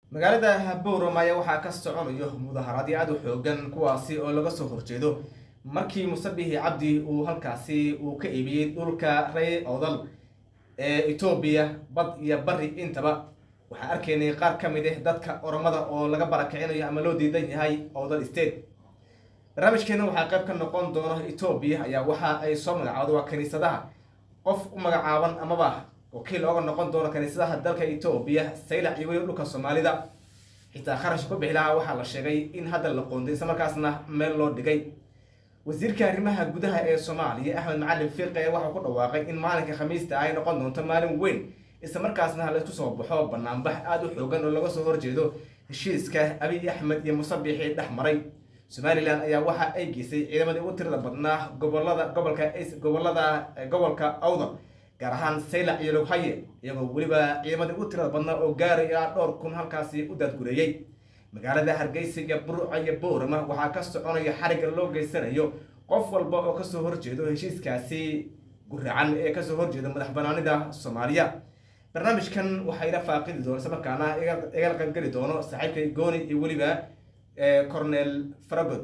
magaalada bowramaya waxaa ka soconayo mudaharaadyo aada u xoogan kuwaasi oo laga soo horjeedo markii musabixi cabdi uu halkaasi uu ka iibiyey dhulka rey odal ee etoobiya bad iyo bari intaba waxaan arkaynay qaar ka mid ah dadka oromada oo laga barakicinayo ama loo diidan yahay odal state barnaamijkeena waxaa qayb ka noqon doona etoobiya ayaa waxa ay soo magacawda waa kaniisadaha qof u magacaaban amaba wakiil ooga noqon doona kaniisadaha dalka etoobiya saylac iyo weli dhulka soomaalida xitaa kharash ku bixi lahaa waxaa la sheegay in hadda la qoonday isla markaasna meel loo dhigay wasiirka arrimaha gudaha ee soomaaliya axmed macalin fiiqe waxaa ku dhawaaqay in maalinka khamiista ay noqon doonto maalin weyn isla markaasna laysku soo baxo banaanbax aada u xoogan oo laga soo horjeedo heshiiska abiy axmed iyo musabixii dhex maray somalilan ayaa waxa ay geysay ciidamadii ugu tirada badnaa gobolada gobolka gobolada gobolka awdal gaar ahaan saylac iyo loghaye iyagoo weliba ciidamadii ugu tirada badnaa oo gaaraya dhowr kun halkaasi u daadgureeyey magaalada hargeysa iyo burca iyo boorama waxaa ka soconaya xariga loo geysanayo qof walba oo kasoo horjeedo heshiiskaasi guracan ee kasoo horjeeda madax banaanida soomaaliya barnaamijkan waxaa ila faaqidi doona isla markaana igala qaybgeli doono saaxiibkay gooni iyo weliba cornel faragod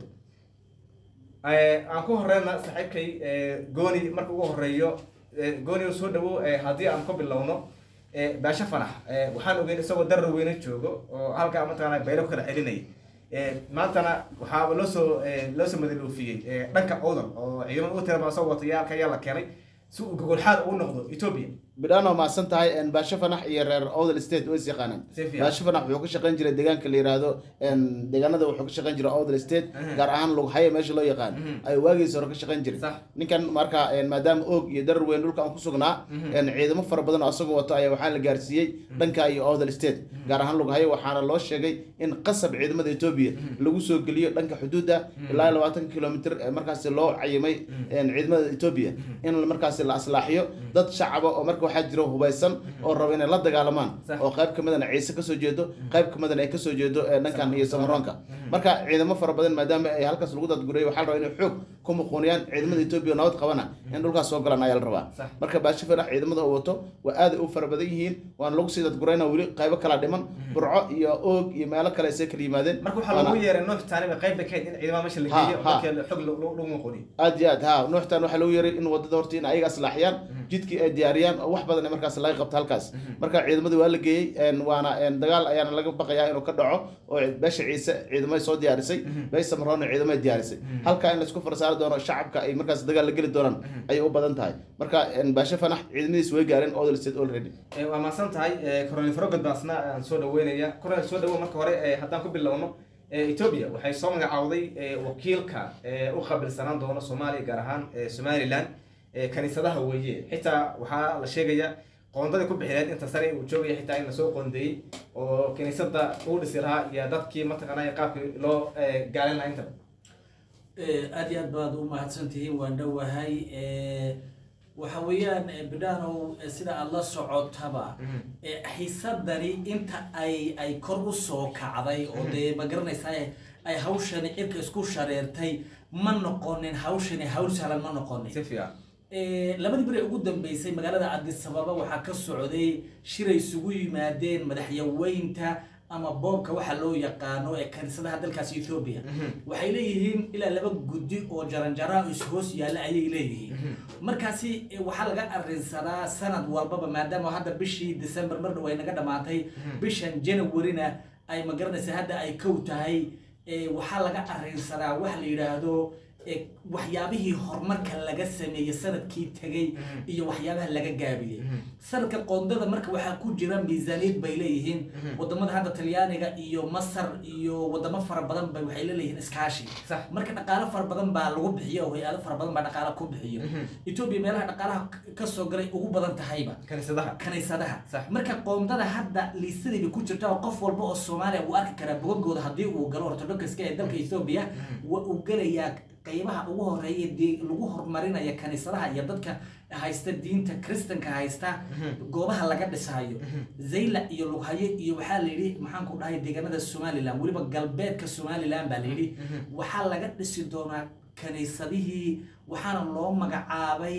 aan ku horeyna saaxiibkay gooni marka ugu horeeyo gooni soo dhawo haddii aan ku bilowno baasho fanax waxaan ogeyn isagoo darar weyne joogo oo halkaa mataqaana baylo ku kala celinayay maantana waxaa loo soo loo soo madaluufiyey dhanka odal oo ciidamada ugu tira badan soo watay halka ayaa la keenay si uu gogolxaad ugu noqdo etoobiya bidhaan oo mahadsan tahay baasho fanax iyo reer odal state way is yaqaanaan Si fiican. baasho fanax wuxuu ka shaqayn jiray deegaanka la yiraahdo deegaanada wuxuu ka shaqayn jiray odal state gaar ahaan lughaye meesha loo yaqaan ay waagiisa hore ka shaqayn jiray Sax. ninkan marka maadaama oog iyo darar weyn dhulka aan ku sugnaa ciidamo fara badan oo asagoo wato ayaa waxaa la gaarsiiyey dhanka iyo odal state gaar ahaan lughaye waxaana loo sheegay in qasab ciidamada etoobiya lagu soo geliyo dhanka xuduudda ilaa iyo labaatan kilomitr ee markaasi loo cayimay ciidamada etoobiya in markaasi la aslaaxiyo dad shacaba oo marka waxaa jiro hubaysan oo raba inay la dagaalamaan Sax. oo qayb kamidana ciise kasoo jeedo qayb kamidana ay kasoo jeedo ee dhankan iyo samaroonka marka ciidamo fara badan maadaama ay halkaas lagu dadgurayay waxaa la rabaa inay xoog ku muquuniyaan ciidamada etoobiya nabad qabana in dhulkaas soo galaan ayaa la rabaa Sax. marka baasho fanax ciidamada uu wato waa aad u fara badan yihiin waana lagu sii dadgurayna weli qaybo kala dhiman burco iyo oog iyo meelo kale isay kala yimaadeen marka waxaa Waana- lagu yeeray noox taaniba qayb bay ka hayd in ciidamada meesha la Ha, geeyo ha. markii xog lagu muqoniyo aad iyo aad ha nuuxtan waxaa lagu yeeray in wadada horta in ayaga aslaaxiyaan jidkii ay diyaariyaan oo wax badan markaas laga qabto halkaas marka ciidamadii waa la geeyey een, waana een, dagaal ayaana laga baqayaa inuu ka dhaco oo beesha ciise ciidamay soo diyaarisay beesha samaroona ciidamay diyaarisay halkaa in laisku farsaari doono shacabka ay markaas dagaal la geli doonaan ayay u badan tahay marka een, baashe fanax ciidamadiis way gaareen odal state already Eh, waa mahadsan tahay cornel farogod baa asna aan soo dhaweynaya cornel soo dhawo marka hore eh, haddaan ku bilowno eh, ethiopia waxay soo magacawday eh, wakiilka eh, u qabilsanaan doona soomaaliya gaar ahaan eh, somaliland eh, kaniisadaha weeye xitaa waxaa la sheegaya qoondadii ku bixineed inta sare uu joogaya xitaa in lasoo qoondeeyey oo kaniisada uu dhisi lahaa iyo dadkii mataqaanaya qaabkii loo eh, gaalin lahaa intaba Eh, aad iyo aad baad u mahadsantihiin waan dhowahay Eh, waxa weeyaan eh, bidhaanow eh, sida aada la socotaba eh, xiisadani inta ay ay kor u soo kacday oo dee ma garanaysaa ay hawshani cirka isku shareertay ma noqonin hawshani hawl sahlan ma noqonin si fiican Eh, labadii beri ugu dambeysay magaalada addis ababa waxaa ka socday shiray isugu yimaadeen madaxyaweynta ama boobka waxa loo yaqaano ee kaniisadaha dalkaasi ethiopia waxay leeyihiin ilaa laba guddi oo jaranjara is-hoos yaalla ayay leeyihiin markaasi eh, waxaa laga arrinsadaa sanad walbaba maadaama hadda bishii december mar dhow ay naga dhamaatay bishan janawarina ay magaranaysa hadda ay kow tahay eh, waxaa laga arrinsadaa wax la yidhaahdo eh, waxyaabihii horumarka laga sameeyey sanadkii tegay iyo waxyaabaha laga gaabiyey sanadka qoondada marka waxaa ku jira miisaaniyad bay leeyihiin wadamada hadda talyaaniga iyo masar iyo wadamo fara badan bay waxay leeyihiin iskaashi Sax. marka dhaqaalo fara badan baa lagu bixiyo oo hay-ado fara badan baa dhaqaalo ku bixiyo etoobiya meelaha dhaqaalaha kasoo galay ugu badan tahayba kaniisadaha kaniisadaha Sax. marka qoondada hadda liistadii bay ku jirta oo qof walba oo soomaaliya uu arki karaa bogagooda haddii uu galo ortodokska ee dalka ethiopia wa uu gelayaa qeybaha ugu horeeya dee lagu horumarinaya kaniisadaha iyo dadka haysta diinta kristanka haysta goobaha laga dhisaayo zayla iyo lughaye iyo waxaa la yidhi maxaan ku dhahay deegaanada somaliland weliba galbeedka somaliland baa la yidhi waxaa laga dhisi doonaa kaniisadihii waxaana loo magacaabay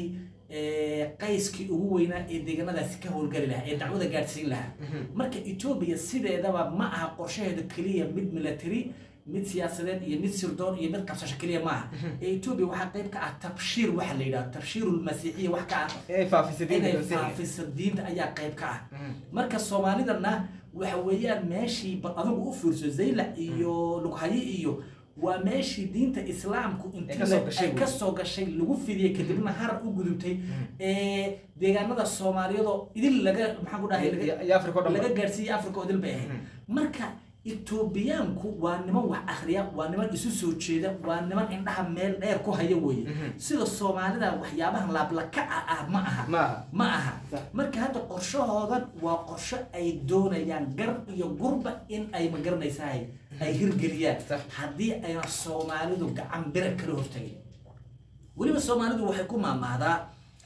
ee, qayskii ugu weynaa ee deegaanadaasi ka howlgali lahaa ee dacwada gaadhsiin lahaa marka etoobiya sideedaba ma aha qorshaheeda keliya mid military mid siyaasadeed iyo mid sirdoon iyo mid qabsasho keliya ma aha ee etoobiya waxaa qayb ka ah tabshiir waxa la yidhaha tabshiirulmasiixiya wax ka ah inay faafisa diinta inay masiixiga. faafiso diinta ayaa qayb ka ah marka soomaalidana waxa weeyaan meeshii bal adigu u fiirso zaylac iyo lughaye iyo waa meeshii diinta islaamku Ay intii kasoo la- gashay ay wey. kasoo gashay lagu fidiyey kadibna harar u gudubtay ee deegaanada soomaaliyadoo idil laga maxaan ku dhahay laga- Iyo- iyo Afrika oo dhan ba. laga gaarsiiyey africa oo idil bay ahayd marka etoobiyaanku waa niman wax akhriya waa niman isu soo jeeda waa niman indhaha meel dheer ku haya weeye sida soomaalida waxyaabahan laablakaca ah ma aha Ma aha. ma aha Sax. marka hadda qorshahoodan waa qorsho ay doonayaan gar iyo gurba in ay magaranaysahay ay hirgeliyaan Sax. haddii ayna soomaalidu gacan bira kala hortagin weliba soomaalidu waxay ku maamaahdaa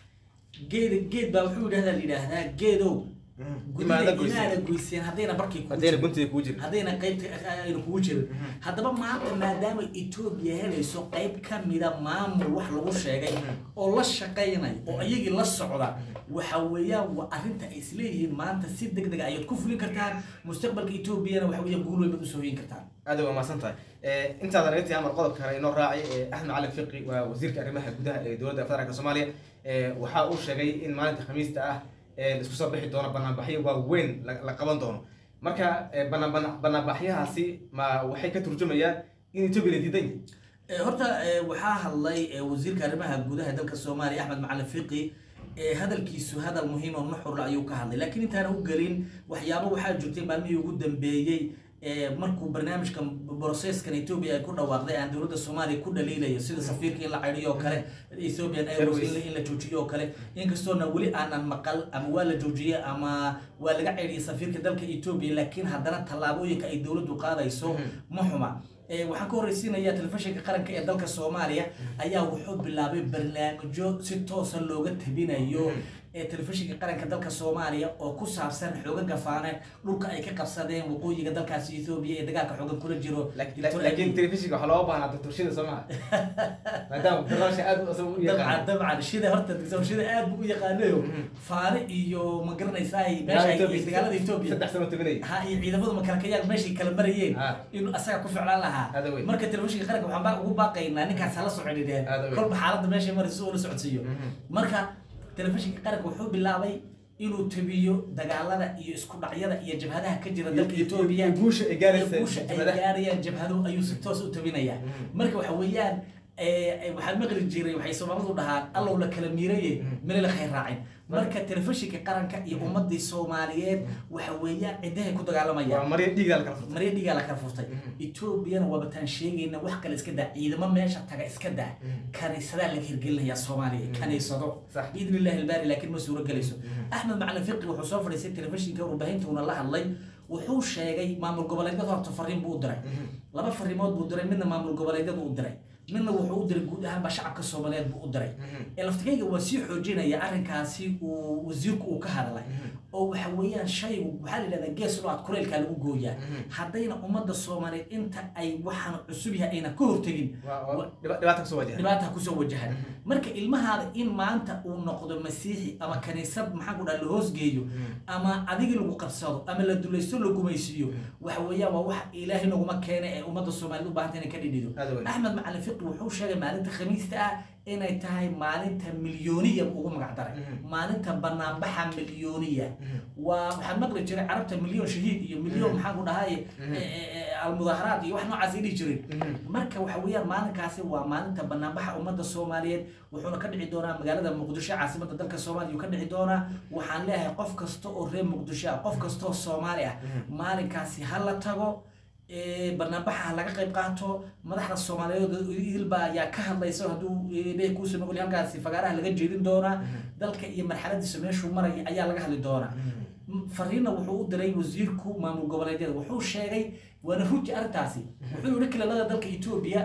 geed geed baa wuxuu yidhahdaa la yidhaahdaa geedow Imaada gudida goyseen. inaada goyseen haddayna barkii kugu haddayna jirin. guntiga kuu jirin haddayna qaybta aynu kugu jirin haddaba maanta maadaama etoobiya helayso qayb ka mida maamul wax lagu sheegay oo la shaqaynay oo iyagii la socda waxa weeyaan waa arrinta ay isleeyihiin maanta si deg deg ayaad ku fulin kartaan mustaqbalka etoobiyana waxa weeyaan guul weyn baad usoo hoyin kartaan aad waa mahadsan tahay intaadan naga tihi amar qodobka kale inoo raacay ee axmed cali fiqi waa wasiirka arrimaha gudaha ee dowladda federaalk soomaaliya ee waxa uu sheegay in maalinta khamiista ah ee la isku soo bixi doono banaanbaxyo waaweyn la la qaban doono marka ee, banaan- banaan- banaanbaxyahaasi ma waxay ka turjumayaan in etoobiya la diidan yahay Eh, horta eh, waxaa hadlay eh, wasiirka arrimaha gudaha dalka soomaaliya axmed macalin fiqi eh, hadalkiisu hadal muhiim oo nuxurla ayuu ka hadlay laakiin intaana u gelin waxyaabo waxaa jirtay maalmihii ugu dambeeyey eh, markuu barnaamijkan brocesskan ethiopia ay ku dhawaaqday aan dowladda soomaaliya ku dhaliilayo sida safiirka in la cayriyo oo kale ethiopian airways in la- in la joojiyo oo kale inkastoona weli aanan maqal ama waa la joojiyey ama waa laga ceyriyay safiirka dalka ethiopia laakiin haddana tallaabooyinka ay dowladdu qaadayso ma xuma Eh, waxaan ka horreysiinayaa telefishinka qaranka ee dalka soomaaliya ayaa wuxuu bilaabay barnaamijyo si toosa looga tabinayo ee telefishinka qaranka dalka soomaaliya oo ku saabsan xooga gafaane dhulka ay ka qabsadeen waqooyiga dalkaasi ethoobia ee dagaalka xoogan kula jiro Laakiin- Dr. laakiin Abiy. telefishinka waxaa looga baahnaa doctorshida soo maha maadaama barnaamijka aad u asaga u dabcan yaqaan dabcan shida horta dictor shida aad buu u yaqaanayo faane iyo ma garanaysaa meesha ay Ethiopia- dagaalada ethoobia saddex sano tabanayay ha iyo ciidamadu makalakayaal meeshay kala marayeen Ah. inuu asaga ku ficlaan lahaa Aad weyn. marka telefishinka qaranka waxaan baa ugu baaqaynaa ninkaas hala socodhideen Aad weyn. kolba xaaladda meeshay marayso uu la socodsiiyo marka telefishinka qaranka wuxuu bilaabay inuu tabiyo dagaalada iyo isku dhacyada iyo jabhadaha ka jira dalka Iyo- iyo- etoobiya iyo guusha ay gaaraysa iyo guusha ay jabhadaha. gaarayaan jabhado ayuu si toos u tabinaya marka waxa weeyaan eh, waxaan maqli jiray waxay soomaalidu dhahaan allow la kala miiraye mele la khayr raacin marka telefishinka qaranka iyo ummadii soomaaliyeed waxa weeyaan cidahay ku waa dagaalamayaan marya dhiigdaa la kala furtay marya dhigaa la kala furtay etoobiyana waabataan sheegayna wax kale iska daa ciidamo meesha taga iska daa kaniisadaa laga hirgelinayaa soomaaliya kaniisado Sax. biidni illahi albaari laakiin ma suuro gelayso axmed macalin fiqi wuxuu soo fadhiistay telefishinka warbaahintuuna la hadlay wuxuu sheegay maamul goboleedyada horta fariin buu u diray laba fariimood buu diray midna maamul goboleedyadu u diray midna wuxuu u diray guud ahaanba shacabka soomaaliyeed buu u diray ee laftigayga waa sii xoojinaya arrinkaasi uu wasiirku uu ka hadlay oo waxa weeyaan shaygu waxaa la yidhahdaa gees loo ad kuleylkaa lagu gooyaa haddayna ummadda soomaaliyeed inta ay waxaan cusub yahay ayna ka hortegin waa waa dhiba- dhibaata kasoo wajahan dhibaata kusoo wajahan marka ilmahaada in maanta uu noqdo masiixi ama kaniisad maxaa ku dhaha la hoosgeeyo ama adigii lagu qabsado ama la dulaysto la gumaysiiyo waxa weeyaan waa wax ilaahay naguma keena ee ummadda soomaaliyeed u baahanta inay ka dhidhido Aad weyn. axmed macalin fiqi wuxuu sheegay maalinta khamiista ah inay tahay maalinta milyooniya ugu magac daray maalinta banaanbaxa milyooniya waa waxaan maqli jiray carabta milyoon shahiid iyo milyoon maxaan ku dhahay almudaaharaad iyo wax noocaas ay dhihi jireen marka waxa weeyaan maalinkaasi waa maalinta banaanbaxa ummadda soomaaliyeed wuxuuna ka dhici doonaa magaalada muqdisho caasimadda dalka soomaaliya uu ka dhici doonaa waxaan leeyahay qof kasta oo reer muqdisho ah qof kasta oo soomaali ah maalinkaasi ha la tago ee, banaanbaxa ha laga qayb qaato madaxda soomaaliyeed idilba ayaa ka hadlaysa hadduu leeyahay kuusa noqol halkaasi fagaaraha laga jeedin doonaa dalka iyo marxaladiisa meeshuu maraya ayaa laga hadli doonaa fariina wuxuu u diray wasiirku maamul goboleedyada wuxuu sheegay waana runtii arrintaasi wuxuu yihi kilaalada dalka etoobiya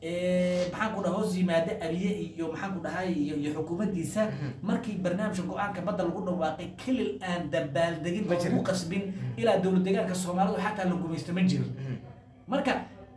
ee, maxaan ku dhaha hoos yimaada abiye iyo maxaan ku dhahay iyo iyo xukuumaddiisa markii barnaamijka go-aanka badda lagu dhawaaqay kelil aan dabaaldegin Ma oo jirin. lagu qasbin ilaa dowlad deegaanka soomaalidu xataa la gumaysto ma jirin marka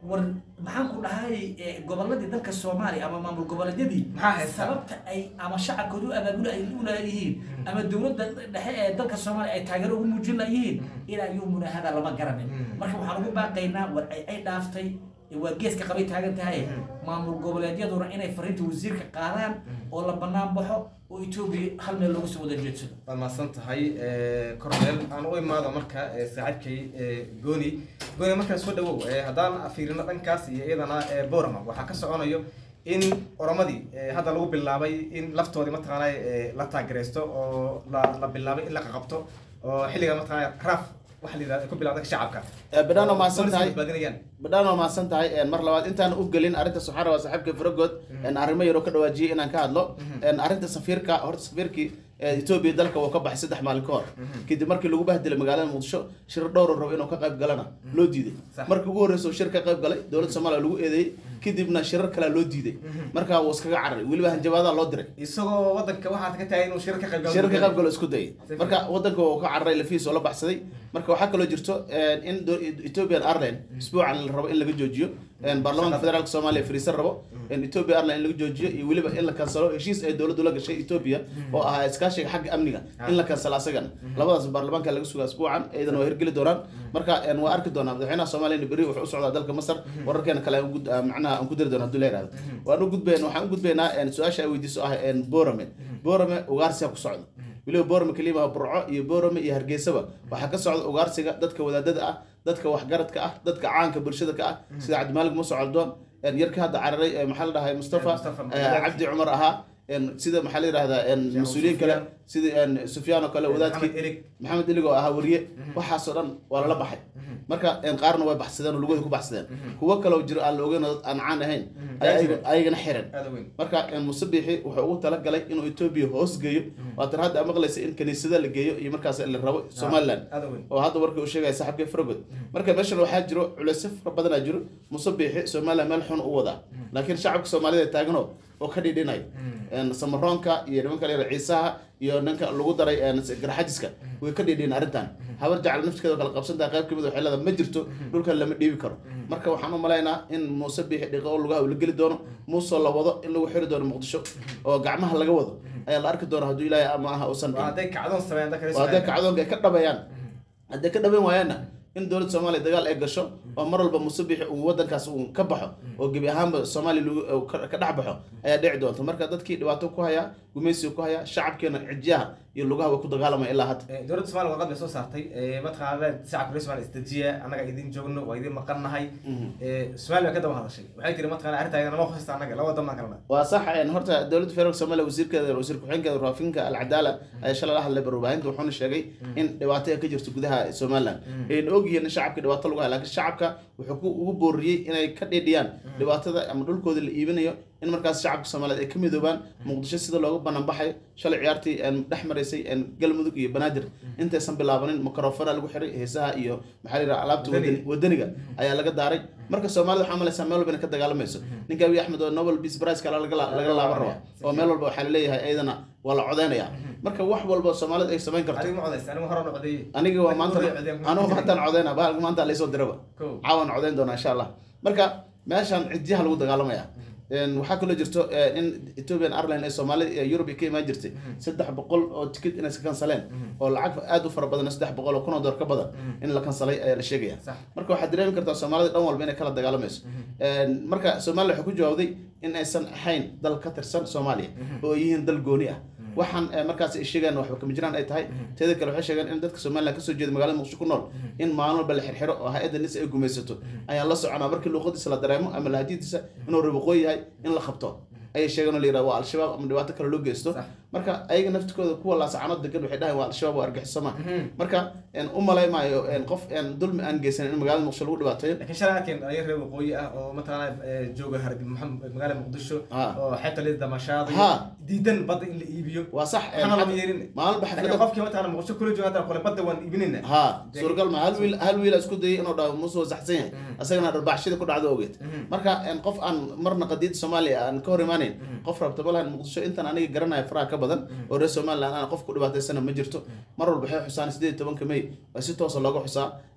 war maxaan ku dhahay eh, goboladii dalka soomaaliya ama maamul goboleedyadii Maxaa haysta? sababta ay ama shacabkooda u abaabul ay u leeyihiin ama dowladda dhexe ee dalka soomaaliya ay taageero ugu muujin layihiin ilaa yowmuna hada lama garanin Mm. marka waxaan ugu baaqaynaa war ay ay dhaaftay ee waa geeska qabay taagan tahay maamul goboleedyaduna inay fariinta wasiirka qaadaan oo la banaan baxo oo etoobiya hal meel looga soo wada jeedsado waad mahadsan tahay cornel aan u imaado marka eh, saaxiibkay eh, gooni gooni markaa soo dhawow eh, haddaan fiirino dhankaas iyo iyadana eh, borama waxaa ka soconayo in oromadii eh, hadda lagu bilaabay in laftoodii mataqaana eh, la taageeraysto oo la la bilaabay in la qaqabto oo xilliga mataqaana raaf waxa la yidhahda ay ku bilaabday shacabka badhaan waa mahadsan Police tahay badbaadinayaan badhaan waa mahadsan tahay een, mar labaad intaan u gelin arrintaas waxaan rabaa saaxiibka faragood een, arrimo yaroo ka dhawaajiyey inaan ka hadlo een, arrinta safiirka horta safiirkii ee, etoobiya dalka wuu ka baxay saddex maalin ka hor kadib markii lagu bahdilay magaalada muqdisho shir dhowr rabo inuu ka qayb galana loo diiday Sax. markii ugu horreysa uu shir ka qayb galay dowladda soomaaliya lagu eedeeyey kadibna shirar kalea loo diiday marka wuu iskaga cararay weliba hanjabaadaa loo diray isagoo wadanka waxaad ka tahay inuu shir ka qayb galo shirka qayb galo isku dayay Si marka wadanka uu ka cararay lafiis oo la baxsaday marka waxaa kaloo jirto een, in do- ethiopian airline isbuucan la rabo in laga joojiyo een, baarlamaanka Shaqada. federaalka soomaaliya fariisan rabo in ethiopia airline in laga joojiyo iyo weliba in la kansalo heshiis ay dowladdu la gashay ethiopia oo ahaa iskaashiga xagga amniga in la kansalo asagana labadaas baarlamaanka laga sugaa isbuucan iyadana waa hirgeli doonaan marka een, waa arki doonaa madaxweynaha soomaaliya berri wuxuu u socdaa dalka masar wararkeena kale aan gud- aan macnaha aan ku dari doona hadduu la yihahdo waan u gudbayn waxaan u gudbaynaa een, su-aasha ay weydiiso ah een, borame borame ugaarsiga ku socda weliba boorame keliya maaha burco iyo boorame iyo hargeysaba waxaa ka socda ugaarsiga dadka wadaadada ah dadka waxgaradka ah dadka caanka bulshada ka ah sida cabdimaalig muuse caldoon een, yarka hadda cararay ee maxaa la dhahay mustafa Mustafa, ee, cabdi cumar ahaa een, sida maxaa la yidhahdaa een, Sheekh mas-uuliyiin kale Sufyaan. sida een, sufyaan oo kale wadaadkii Maxamed Elig. maxamed elig oo ahaa wariye waxaasoo dhan waa lala baxay marka een, qaarna way baxsadeen oo lugooda ku baxsadeen kuwo kaloo jiro aan la ogeyn oo dad aan caan ahayn Ayaa ay jira. ayagana xiran aada u weyn marka een, musabixi wuxuu ugu talagalay inuu etoobiya hoos geeyo waatan hadda aad maqlaysa in kaniisada la geeyo iyo markaas la rabo somaliland aada u weyn oo hadda warka uu sheegaya saaxiibka faragod marka meeshan waxaa jiro culeysyo fara badanaa jiro musabixi somaliland meel xun u wadaa laakiin shacabka soomaalida taagano oo ka dhidhinayo een, samaroonka iyo nimanka la yidhaha ciisaha iyo ninka lagu daray een, garxajiska way ka dhidhin arrintan habar jecel nafskeeda kala qabsantaha qayb kamid waxay leedahay ma jirto dhulkan lama dhiibi karo marka waxaan u malaynaa in muuse bixi dhiqo oo lugaha uu la geli doono muuse la wado in lagu xiri doono muqdisho oo gacmaha laga wado ayaa la arki doona hadduu ilaahay ama aha uusan waa dhihin hadday kacdoon sameeyaan dadka reer waa hadday Soomaaliya. kacdoonka ay ka dhabayaan hadday ka dhaban waayaanna in dowladda soomaaliya dagaal ay gasho oo mar walba musabixi uu wadankaas uu ka baxo oo gebi ahaanba soomaaliya lagu- uu ka ka dhex baxo ayaa dhici doonta marka dadkii dhibaato ku haya gumaysiga ku haya shacabkeena cidyaha iyo lugaha way ku dagaalamaya ilaa hadda Eh, dowladda Soomaaliya warqad bay soo saartay eh, mataqaanaa shacabka reer Soomaaliya isdejiya annaga idin joogno waa idin maqannahay Eh, Soomaaliya way ka daba hadashay waxay tiri mataqaanaa arrinta nama khusaysta annaga laba wadan baan kalena waa sax een, horta dowladda federaalka soomaaliya wasiirkeeda wasiir ku-xigeenkeeda raafinka alcadaala ayaa shalay la hadlay barbaahinta wuxuuna sheegay in dhibaato ay ka jirto gudaha somaliland ayna ogyihiin in shacabka dhibaato lagu hayo laakiin shacabka wuxuu ku ugu booriyey inay ka dhidhiyaan dhibaatada ama dhulkooda la iibinayo in markaas shacabka soomaaliyeed ay ka midoobaan muqdisho sida looga banaan baxay shalay ciyaartii een, dhex maraysay een, galmudug iyo banaadir intaysan bilaabanin mikrofona lagu xiray heesaha iyo maxaa la yidhaha alaabta Wadani. wadani- wadaniga ayaa laga daaray marka soomaalida waxaa malaysaa meel walba inay ka dagaalamayso ninka abiy axmed oo nobel peace prize kale laga la- laga laaban raba oo meel walba waxaa laleeyahay iyadana waa la codeynaya marka wax walba soomaalida ay samayn karto adiga ma codaysa anigu hore u codeeyey aniga waa maanta Anigu hore codeeyey. anugu maantaan codeyna bahalka maanta laysoo diraba Kow. caawan codeyn doona insha allah marka meeshan cidyaha lagu dagaalamaya Een, waxaa kaloo jirto eh, in ethiopian airline ee soomaalida ee yurub ay ka imaan jirtay saddex boqol oo tikid inay iska kansaleen oo lacag aad u fara badan saddex boqol oo kun oo dollar ka badan in la kansalay ayaa la sheegaya Sax. marka waxaad dareemi kartaa soomaalida dhan walba inay kala dagaalamayso Een, marka soomaaliya waxay ku jawaabday in aysan ahayn dal ka tirsan soomaaliya oo ay yihiin dal gooni ah waxaan eh, markaas ay sheegaan waxba kama jiraan ay tahay teeda kale waxay sheegeen in dadka somaliland kasoo jeeda magaalada muqdisho ku nool in maalin walba la xirxiro oo hay-adda nis ay gumaysato ayaan la soconaa markii luuqadiisa la dareemo ama lahadidiisa inuu ribaqoo yahay in la qabto ayay sheegeen oo la yidhahdo waa al-shabaab ama dhibaato kale loo geysto Sax. marka ayaga naftikooda kuwa laasacanood degan waxay dhahayn waa al-shabaab waa argixisoma marka een, u malay maayo een, qof een, dulmi aan geysan in magaalada muqdisho lagu dhibaateeyo laakiin shalay arkeen dhalinyar reer waqooyi ah oo mataqaanaa eh, jooga hargeysa Maxamed- magaalada muqdisho Ah. oo xeebta lida damashaada Ha. diidan badda in la iibiyo waa sax een, waxaana lama xaf- yeelin maalba laakiin xaflada qofkii mataqaanaa muqdisho kula jooga hadda kole badda waan iibinayna ha suuragal ma hal wiil hal wiil isku dayay inuu dhaho muuse waa saxsan yahay asagana dharbaaxshida ku dhacdo ogeed marka een, qof aan marna qadiida soomaaliya aan ka hor imaanayn qof rabta malahan muqdisho intan aniga garanaya faraha ka badan oo reer somaliland aan qof ku dhibaataysana ma jirto mar walba waxay xusaan sideed iyo tobanka may waa si toosa looga xusaa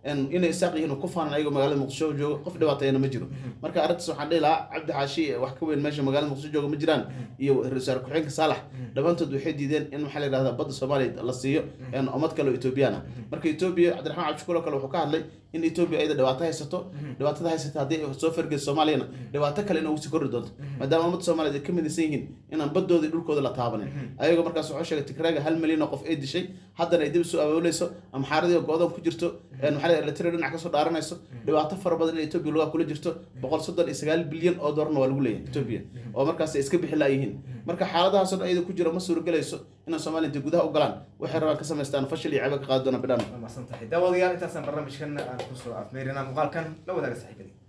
een, inay isaaq yihiin oo ku faanan ayagoo magaalada muqdisho jooga qof dhibaateeyana ma jiro marka arrintaas waxaan dhihi lahaa cabdi xaashi ee wax ka weyn meesha magaalada muqdisho jooga ma jiraan iyo ra-iisul wasaare ku-xigeenka saalax dhammaantood waxay diideen in maxaa la yidhahdaa badda soomaaliya la siiyo een, ummad kale oo etoobiyaan ah marka etoobiya cabdiraxmaan cabdishukuur oo kale wuxuu ka hadlay in etoobiya ayada dhibaato haysato dhibaatada haysata haddii ay soo fargeyso soomaaliyana dhibaato kale inay usii kordhi doonto maadaama ummadda soomaaliyeed ay ka midaysan yihiin inaan badooda iyo dhulkooda la taabanin ayagoo markaas wuxuu sheegay tigraaga hal milyan oo qof ay dishay haddana ay dib isu abaabuleyso amxaaradii oo go-doon ku jirto een, maxaa la yidhahdaa eritrea dhinac kasoo dhaaranayso dhibaato fara badan in etoobiya lugaa kula jirto boqol soddon iyo sagaal bilyan oo doolarna waa lagu leeyahay etoobiya oo markaas ay iska bixi laayihiin marka xaaladahaasoo dhan iyada ku jira ma suuragelayso inaan soomaaliya intay gudaha u galaan waxay rabaan ka samaystaan fashil iyo cebe ka qaadi doona bidhaan waa mahadsan tahay daawadayaal intaasaan barnaamijkan aan kusoo afmeerinaa muuqaalkan la wadaaga saaxiibadii